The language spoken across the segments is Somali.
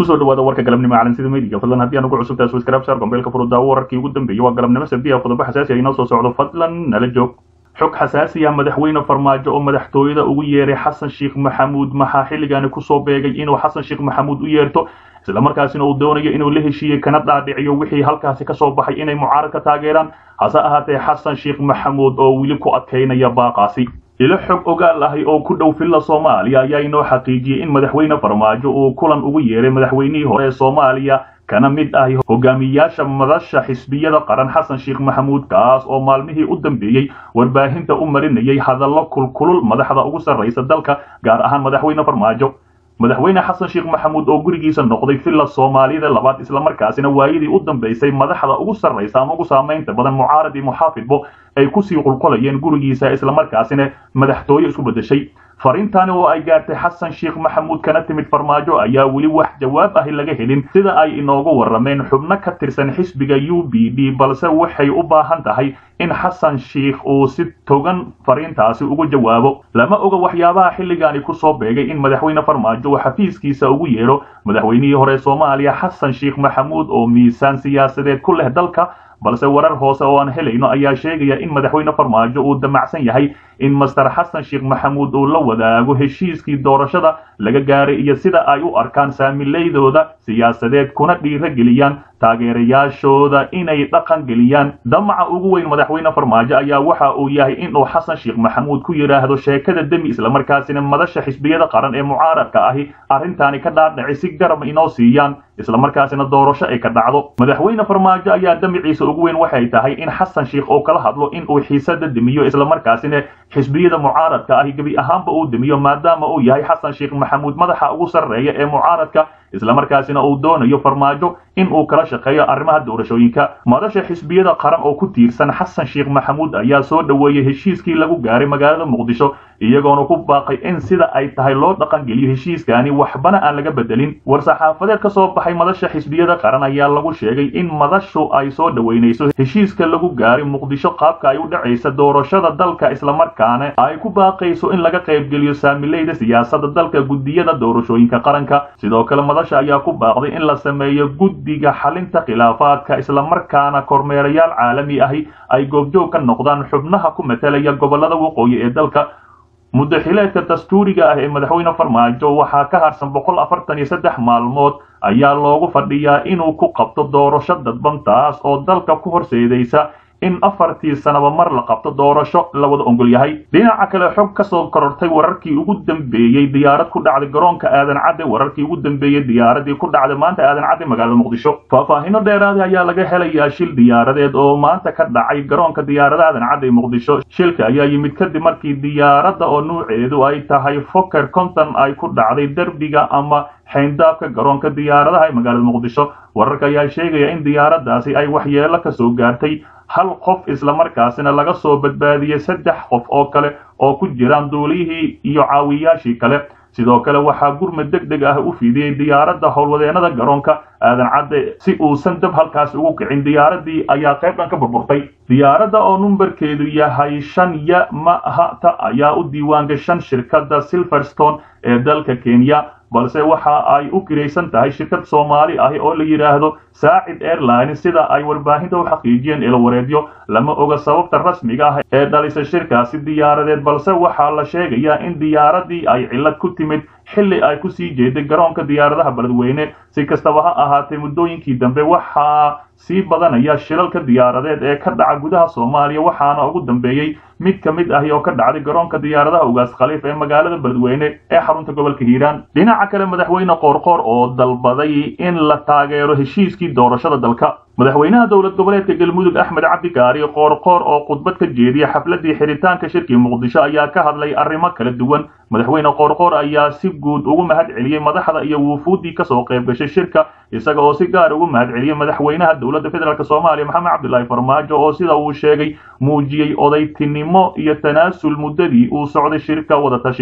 kusoo dhawaada warka galabnimo calansida meediga fadlan haddii aan ugu cusubtahay subscribe share gombeelka furudaawo wararkii ugu dambeeyey waa galabnimo sabdiya qodobo xasaasi ah inoo soo socdo fadlan nala joog xog xasaasi ah madaxweyne farmaajo oo madaxtooyada ugu yeeray xasan sheekh maxamuud maxaa xilligaani kusoo beegay inuu xasan sheekh maxamuud u yeerto islamarkaasina uu doonayo inuu la heshiiyey kana dhaadhiciyo wixii halkaasi kasoo baxay inay mucaarad ka taageeraan hase ahaatee xasan sheekh maxamuud oo weli ku adkaynaya baaqaasi ilo xog ogaal ahi oo ku dhow filla soomaaliya ayaa inoo xaqiijiyey in madaxweyne farmaajo uu kulan ugu yeeray madaxweynihii hore ee soomaaliya kana mid ahi hogaamiyaasha madasha xisbiyada qaran xasan sheekh maxamuud kaas oo maalmihii u dambeeyey warbaahinta u marinayay hadallo kulkulul madaxda ugu sarraysa dalka gaar ahaan madaxweyne farmaajo madaxweyne xasan sheekh maxamuud oo gurigiisa noqday villa soomaaliyada labaad islamarkaasina waayadii u dambaysay madaxda ugu sarraysa ama ugu saamaynta badan mucaarad iyo muxaafidbo ay kusii qulqulayeen gurigiisa islamarkaasina madaxtooye isku beddeshay fariintani oo ay gaartay xasan sheekh maxamuud kana timid farmaajo ayaa weli wax jawaab ahi laga helin sida ay inoogu warrameen xubno ka tirsan xisbiga u b d balse waxay u baahan tahay in xasan sheekh uu si togan fariintaasi ugu jawaabo lama oga waxyaabaha xilligaani kusoo beegay in madaxweyne farmaajo uu xafiiskiisa ugu yeedho madaxweynihii hore soomaaliya xasan sheekh maxamuud oo miisaan siyaasadeed ku leh dalka balse warar hoose oo aan helayno ayaa sheegaya in madaxweyne farmaajo uu damacsan yahay in master xasan sheekh maxamuud uu la wadaago heshiiskii doorashada laga gaaray iyo sida ay u arkaan saamileydooda siyaasadeed kuna dhiirageliyaan taageerayaashooda inay dhaqan geliyaan damaca ugu weyn madaxweyne farmaajo ayaa waxa uu yahay inuu xasan sheekh maxamuud ku yidhaahdo sheekada demi islamarkaasina madasha xisbiyada qaran ee mucaaradka ahi arrintaani ka dhaadhaci si garab inoo siiyaan islamarkaasina doorasho ay ka dhacdo madaxweyne farmaajo ayaa damiciisa ugu weyn waxay tahay in xasan sheekh oo kala hadlo in uu xiisada demiyo islamarkaasina xisbiyada mucaaradka ahi gebi ahaanba uu demiyo maadaama uu yahay xasan sheekh maxamuud madaxa ugu sarreeya ee mucaaradka islamarkaasina uu doonayo farmaajo in uu kala shaqeeyo arrimaha doorashooyinka madasha xisbiyada qaran oo ku tiirsan xasan sheekh maxamuud ayaa soo dhoweeyey heshiiskii lagu gaaray magaalada muqdisho iyagoona ku baaqay in sida ay tahay loo dhaqangeliyo heshiiskaani waxbana aan laga bedelin war-saxaafadeed ka soo baxay madasha xisbiyada qaran ayaa lagu sheegay in madashu ay soo dhoweynayso heshiiska lagu gaaray muqdisho qaabka ay u dhacaysa doorashada dalka islamarkaana ay ku baaqayso in laga qaybgeliyo saamileyda siyaasada dalka guddiyada doorashooyinka qaranka sidoo kale madasha ayaa ku baaqday in la sameeyo guddiga xalinta khilaafaadka islamarkaana kormeerayaal caalami ahi ay goobjoog ka noqdaan xubnaha ku matalaya gobolada waqooyi ee dalka muddaxileedka dastuuriga ah ee madaxweyne farmaajo waxaa ka harsan boqol afartan iyo saddex maalmood ayaa loogu fadhiyaa inuu ku qabto doorasho dadban taas oo dalka ku horseedaysa in afartii sanaba mar la qabto doorasho la wada ongol yahay dhinaca kale xog ka soo korortay wararkii ugu dambeeyey diyaarad ku dhacday garoonka aadan cadde wararkii ugu dambeeyey diyaaradii ku dhacday maanta aadan cadde magaalada muqdisho faahfaahino dheeraada ayaa laga helayaa shil diyaaradeed oo maanta ka dhacay garoonka diyaarada aadan cadde muqdisho shilka ayaa yimid kadib markii diyaaradda oo nuuceedu ay tahay foker conton ay ku dhacday derbiga ama xayndaabka garoonka diyaaradaha ee magaalada muqdisho wararka ayaa sheegaya in diyaaraddaasi ay waxyeelo ka soo gaartay hal qof islamarkaasina laga soo badbaadiyey saddex qof oo kale oo ku jiraan duulihii iyo caawiyaashii kale sidoo kale waxaa gurmad deg deg ah u fidiyey diyaaradda howlwadeenada garoonka aadan cadde si uusan dab halkaas ugu kicin diyaaradii ayaa qayb dhan ka burburtay diyaaradda oo numberkeedu yahay shan ya mahata ayaa u diiwaangashan shirkadda silverstone ee dalka kenya balse waxa ay u kiraysan tahay shirkad soomaali ahi oo la yidhaahdo saacid airline sida ay warbaahinta u xaqiijiyeen ilawareedyo lama oga sababta rasmiga ah ee dhalisa shirkaasi diyaaradeed balse waxaa la sheegayaa in diyaaradii ay cillad ku timid xilli ay ku sii jeeday garoonka diyaaradaha beledweyne si kastaba ha ahaatee muddooyinkii dambe waxaa sii badanaya shilalka diyaaradeed ee ka dhaca gudaha soomaaliya waxaana ugu dambeeyey mid ka mid ahi oo ka dhacday garoonka diyaaradaha ugaas khaliif ee magaalada beledweyne ee xarunta gobolka hiiraan dhinaca kale madaxweyne qoorqoor oo dalbaday in la taageero heshiiskii doorashada dalka madaxweynaha dowlad goboleedka galmudug axmed cabdikaari qoorqoor oo khudbad ka jeediya xafladii xiritaanka shirkii muqdisho ayaa ka hadlay arrimo kala duwan madaxweyne qoorqoor ayaa si guud ugu mahad celiyey madaxda iyo wuufuuddii kasoo qayb gashay shirka isaga oo si gaar ugu mahad celiyey madaxweynaha dowladda federaalk soomaaliya maxamed cabdilaahi farmaajo oo sida uu sheegay muujiyey odaytinimo iyo tanaasul muddadii uu socday shirka wadatashiga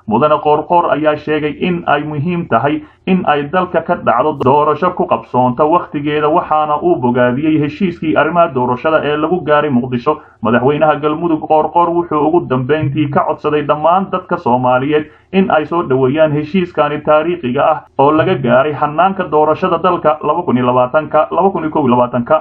mudane qoorqoor ayaa sheegay in ay muhiim tahay in ay dalka ka dhacdo doorasho ku qabsoonta wakhtigeeda waxaana uu bogaadiyey heshiiskii arrimaha doorashada ee lagu gaaray muqdisho madaxweynaha galmudug qoorqoor wuxuu ugu dambayntii ka codsaday dhammaan dadka soomaaliyeed in ay soo dhoweeyaan heshiiskani taariikhiga ah oo laga gaaray hanaanka doorashada dalka ka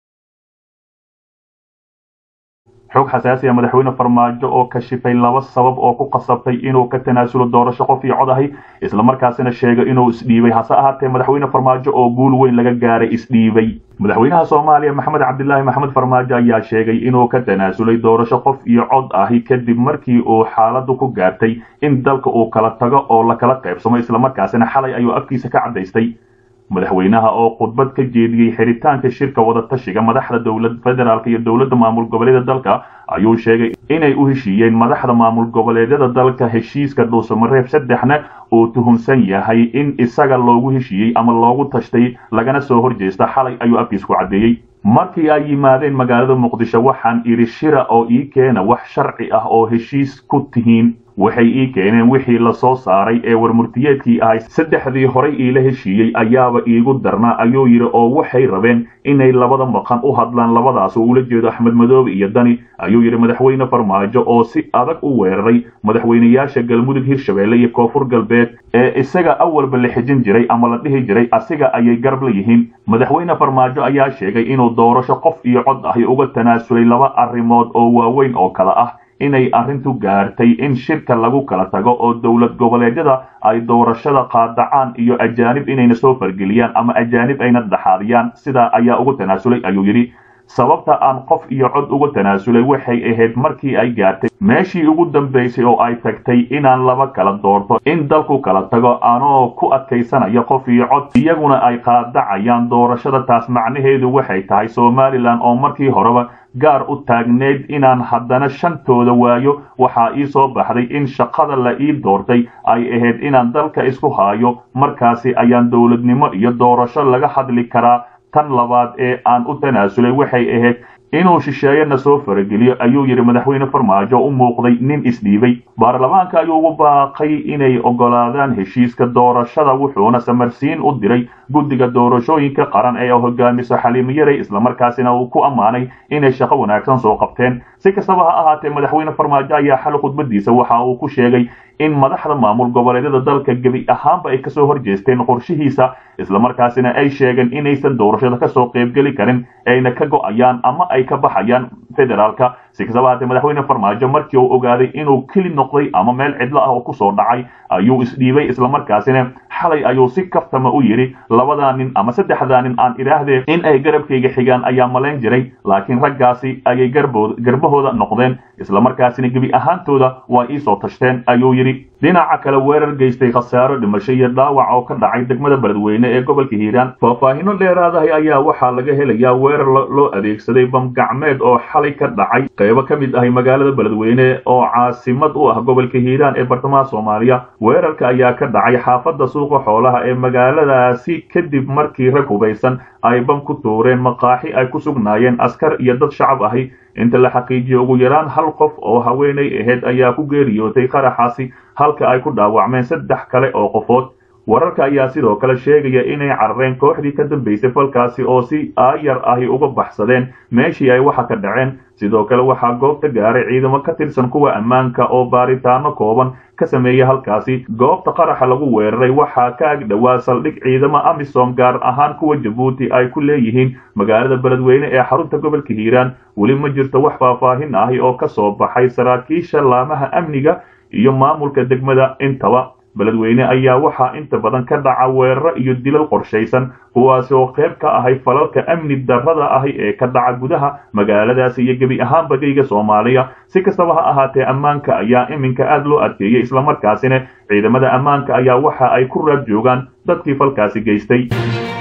xog xasaasi ah madaxweyne farmaajo oo kashifay laba sabab oo ku qasabtay inuu ka tanaasulo doorasho qof iyo cod ahi islamarkaasina sheegay inuu isdhiibay hase ahaatee madaxweyne farmaajo oo guul weyn laga gaaray isdhiibay madaxweynaha soomaaliya maxamed cabdilaahi maxamed farmaajo ayaa sheegay inuu ka tanaasulay doorasho qof iyo cod ahi kadib markii uu xaaladu ku gaartay in dalka uu kala tago oo la kala qaybsamo islamarkaasina xalay ayuu afkiisa ka caddaystay madaxweynaha oo khudbad ka jeediyey xiritaanka shirka wadatashiga madaxda dowlad federaalk iyo dowladda maamul goboleeda dalka ayuu sheegay inay u heshiiyeen madaxda maamul goboleedyada dalka heshiiska dhuusamareeb saddexna uu tuhunsan yahay in isaga loogu heshiiyey ama loogu tashtay lagana soo horjeesta xalay ayuu afkiis ku caddeeyey markii ay yimaadeen magaalada muqdisho waxaan idhi shira oo ii keena wax sharci ah oo heshiis ku tihiin waxay ii keeneen wixii la soo saaray ee warmurtiyeedkii ahay saddexdii horay iila heshiiyey ayaaba iigu darnaa ayuu yidhi oo waxay rabeen inay labada maqan u hadlaan labadaas oo ula jeedo axmed madoobe iyo dani ayuu yidhi madaxweyne farmaajo oo si adag u weeraray madaxweynayaasha galmudug hirshabeelle iyo koonfur galbeed ee isaga awalba la xijin jiray ama la dhihi jiray asiga ayay garab la yihiin madaxweyne farmaajo ayaa sheegay inuu doorasho qof iyo cod ahi uga tanaasulay laba arrimood oo waaweyn oo kale ah inay arrintu gaartay in shirka lagu kala tago oo dowlad goboleedyada ay doorashada qaadacaan iyo ajaanib inayna soo fargeliyaan ama ajaanib ayna dhaxaadiyaan sidaa ayaa ugu tanaasulay ayuu yidhi sababta aan qof iyo cod uga tanaasulay waxay ahayd markii ay gaartay meeshii ugu dambaysay oo ay tagtay inaan laba kala doorto in dalku kala tago anoo ku adkaysanaya qof iyo cod iyaguna ay qaadacayaan doorashada taas macnaheedu waxay tahay somalilan oo markii horeba gaar u taagneyd inaan haddana shantooda waayo waxaa ii soo baxday in shaqada la ii doortay ay ahayd inaan dalka isku haayo markaasi ayaan dowladnimo iyo doorasho laga hadli karaa tan labaad ee aan u tanaasulay waxay ahayd inuu shisheeyana soo farageliyo ayuu yidhi madaxweyne farmaajo u muuqday nin isdhiibay baarlamaanka ayuu ugu baaqay inay oggolaadaan heshiiska doorashada wuxuuna samarsiin u diray guddiga doorashooyinka qaran ee hogaamiso xaliimo yaray islamarkaasina uu ku ammaanay inay shaqo wanaagsan soo qabteen si kastaba ha ahaatee madaxweyne farmaajo ayaa xal khudbadiisa waxa uu ku sheegay in madaxda maamul goboleedyada dalka gebi ahaanba ay kasoo horjeesteen qorshihiisa islamarkaasina ay sheegeen inaysan doorashada kasoo qaybgeli karin ayna ka go'ayaan ama ay ka baxayaan federaalka si kastaba haatee madaxweyne farmaajo markii uu ogaaday inuu keli noqday ama meel cidlo ah oo kusoo dhacay ayuu isdhiibay islamarkaasina xalay ayuu si kaftama u yidhi labadaa nin ama saddexdaa nin aan idhaahdee in ay garabkayga xigaan ayaa malayn jiray laakiin raggaasi ayay garbahooda noqdeen islamarkaasina gebi ahaantooda waa ii soo tashteen ayuu yidhi dhinaca kale weerar geystay khasaaro dhimasho iyo dhaawac oo ka dhacay degmada beledweyne ee gobolka hiiraan faahfaahino dheeraadahay ayaa waxaa laga helayaa weerar loo adeegsaday bam gacmeed oo xalay ka dhacay qaybo ka mid ahay magaalada beledweyne oo caasimad u ah gobolka hiiraan ee bartamaha soomaaliya weerarka ayaa ka dhacay xaafadda suuqa xoolaha ee magaaladaasi kadib markii rag hubaysan ay bam ku tuureen maqaaxi ay ku sugnaayeen askar iyo dad shacab ahi inta la xaqiijiyo ugu yaraan hal qof oo haweenay ahayd ayaa ku geeriyootay qaraxaasi halka ay ku dhaawacmeen saddex kale oo qofood wararka ayaa sidoo kale sheegaya inay carareen kooxdii ka dambaysay falkaasi oo si aayar ahi uga baxsadeen meeshii ay waxa ka dhaceen sidoo kale waxaa goobta gaaray ciidamo ka tirsan kuwa ammaanka oo baaritaano kooban ka sameeya halkaasi goobta qaraxa lagu weeraray waxaa ka ag dhowaa saldhig ciidamo amisom gaar ahaan kuwa jabuuti ay ku leeyihiin magaalada beledweyne ee xarunta gobolka hiiraan weli ma jirto wax faahfaahin ahi oo ka soo baxay saraakiisha laamaha amniga iyo maamulka degmada intaba beledweyne ayaa waxaa inta badan ka dhaca weeraro iyo dilal qorshaysan kuwaasi oo qayb ka ahay falalka amni darrada ahi ee ka dhaca gudaha magaaladaasi iyo gebi ahaan bagayga soomaaliya si kastaba ha ahaatee ammaanka ayaa iminka aad loo adkeeyey islamarkaasina ciidamada ammaanka ayaa waxa ay ku raad joogaan dadkii falkaasi geystay